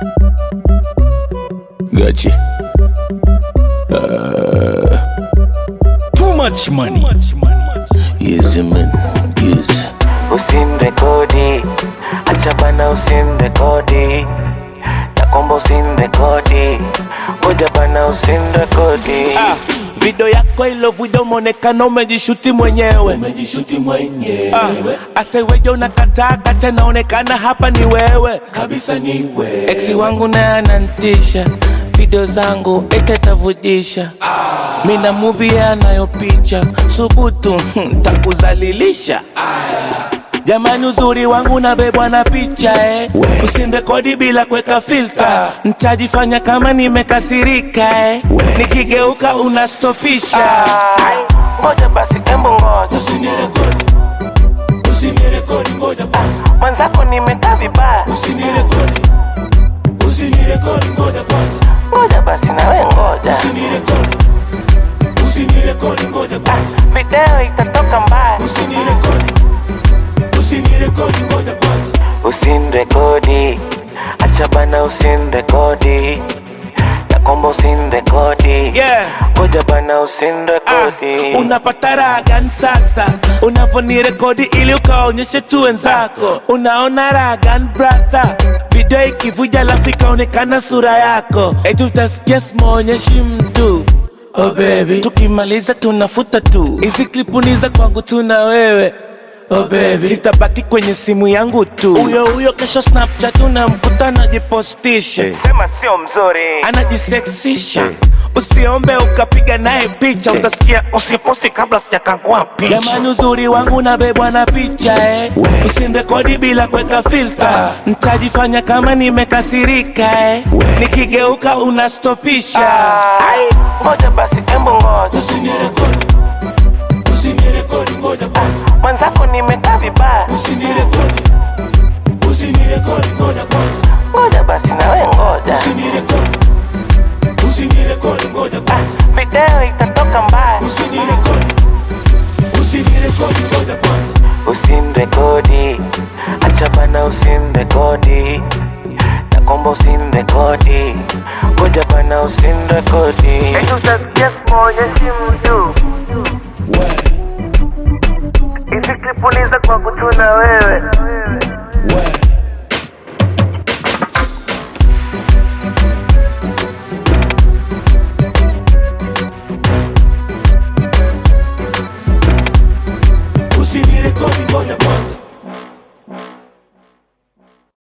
Gachi. Uh, too much money. Yes, man. Yes. usimrekodi, acha bana, usimrekodi, nakomba usimrekodi, ngoja bana, usimrekodi. Ah, video yako ilovuja umeonekana umejishuti mwenyewe umejishuti mwenyewe ah, aseweje unakataka tena onekana hapa ni wewe kabisa ni wewe eksi wangu naye anantisha video zangu etetavujisha mina muvi anayopicha subutu takuzalilisha jamani uzuri wangu nabebwa na picha eh. usimrekodi bila kuweka filta ntajifanya kama nimekasirika eh. nikigeuka unastopisha Ai, ngoja basi, embu ngoja, usinirekodi usinirekodi ngoja kwanza mwenzako nimekaa vibaya, usinirekodi usinirekodi ngoja kwanza ngoja basi, nawe ngoja, usinirekodi usinirekodi ngoja kwanza video itatoka mbaya, usinirekodi usinirekodi ngoja kwanza usimrekodi, acha bana, usimrekodi, nakomba usimrekodi, yeah. ngoja bana, Ah, usimrekodi. unapata raha gani sasa unavonirekodi ili ukaonyeshe tu wenzako unaona raha gani brasa video ikivuja lafu ikaonekana sura yako eti utasikia simaonyeshi mtu oh baby tukimaliza tunafuta tu hizi klipuni za kwangu tuna wewe Oh baby, sitabaki kwenye simu yangu tu huyo huyo kesho snapchat unamkuta anajipostisha Sema sio mzuri, anajiseksisha usiombe ukapiga naye picha utasikia usiposti kabla sijakangua picha jamani uzuri wangu nabebwa na picha eh. usimrekodi bila kuweka filta ntajifanya kama nimekasirika eh. nikigeuka unastopisha ai, ngoja basi, embu ngoja, usinirekodi usinirekodi ngoja kwanza mwenzako nimekaa vibaya, usinirekodi usinirekodi ngoja kwanza ngoja basi, nawe ngoja, usinirekodi usinirekodi ngoja kwanza video itatoka mbaya, usinirekodi usinirekodi ngoja kwanza usimrekodi, acha bana, usimrekodi, nakomba usimrekodi, ngoja bana, usimrekodi. Utasikia simuonyeshi mtu hizi klipuliza kwa kutuna wewe wewe